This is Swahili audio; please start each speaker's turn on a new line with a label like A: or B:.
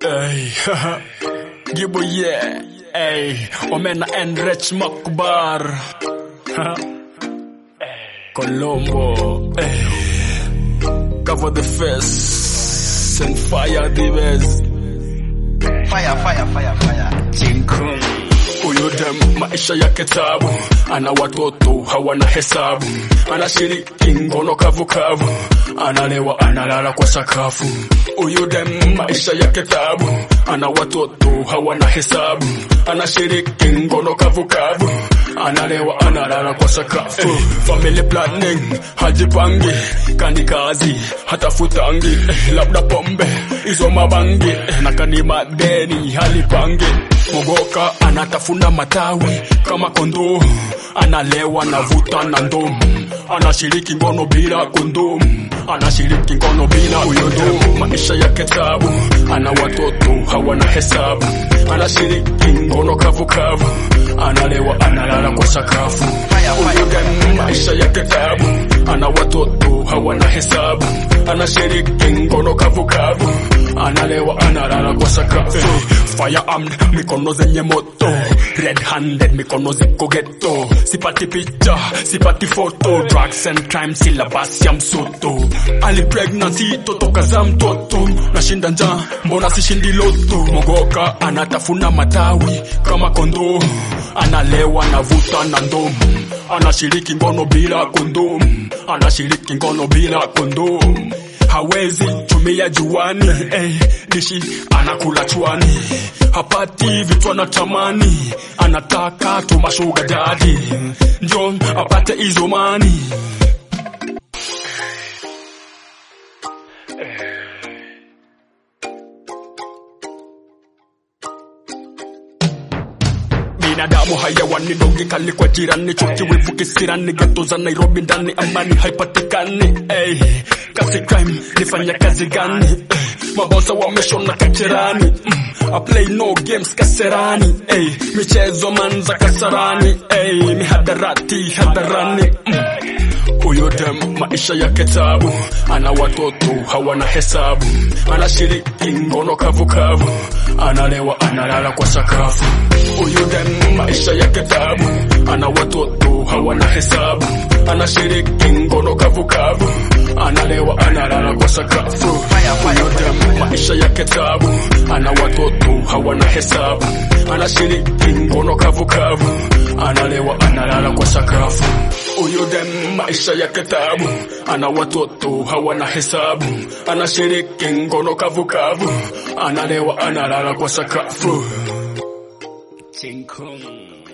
A: Ey, Gibo yeah, ey, Omena and Rich Makbar. Colombo, ey. Cover the face and fire the best.
B: Fire, fire, fire, fire.
A: Chinkung. Huyu dem maisha yake tabu, ana watoto hawana hesabu, anashiriki ngono kavukavu, analewa analala kwa sakafu. Huyu dem maisha yake tabu, ana watoto hawana hesabu, anashiriki ngono kavukavu, analewa analala kwa sakafu. Family planning hajipangi, kani kazi hatafutangi, eh, labda pombe hizo mabangi, eh, na kani madeni halipangi Mogoka anatafuna matawi kama kondoo, analewa na vuta na ndomu, anashiriki ngono bila kondomu, anashiriki ngono bila uyodomu. Maisha yake tabu, ana watoto hawana hesabu, anashiriki ngono kavukavu, analewa analala kwa sakafu. Huyo dem maisha yake tabu, ana watoto hawana hesabu, anashiriki ngono kavukavu, analewa analala kwa sakafu. Firearm mikono zenye moto, red handed mikono ziko ghetto, sipati picha sipati foto, drugs and crime silabasi ya msoto, ali pregnancy totoka za mtoto, nashinda njaa mbona sishindi loto, mogoka anatafuna matawi kama kondoo, analewa na vuta na ndomu, anashiriki ngono bila kondomu, anashiriki ngono bila kondomu hawezi tumia juani eh, dishi anakula chwani hapati vitu anatamani anataka tumashuga dadi njo apate hizo mani binadamu hayawani dogi kali kwa jirani chuki wivu kisirani geto za Nairobi ndani amani haipatikani ey, kasi crime nifanya kazi gani ey, mabosa wameshona kacherani mm, I play no games kaserani ey, michezo manza kasarani ey, mihadarati hadarani mm. Huyo dem maisha yake tabu, ana watoto hawana hesabu, anashiriki ngono kavukavu, analewa analala kwa sakafu. Huyo dem maisha yake tabu, ana watoto hawana hesabu, anashiriki ngono kavukavu, analewa analala kwa sakafu. Huyo dem maisha yake tabu, ana watoto hawana hesabu, anashiriki ngono kavukavu, analewa analala kwa sakafu. Huyo dem maisha yake tabu, ana watoto hawana hesabu, anashiriki ngono kavukavu, analewa analala kwa sakafu. Chinkung.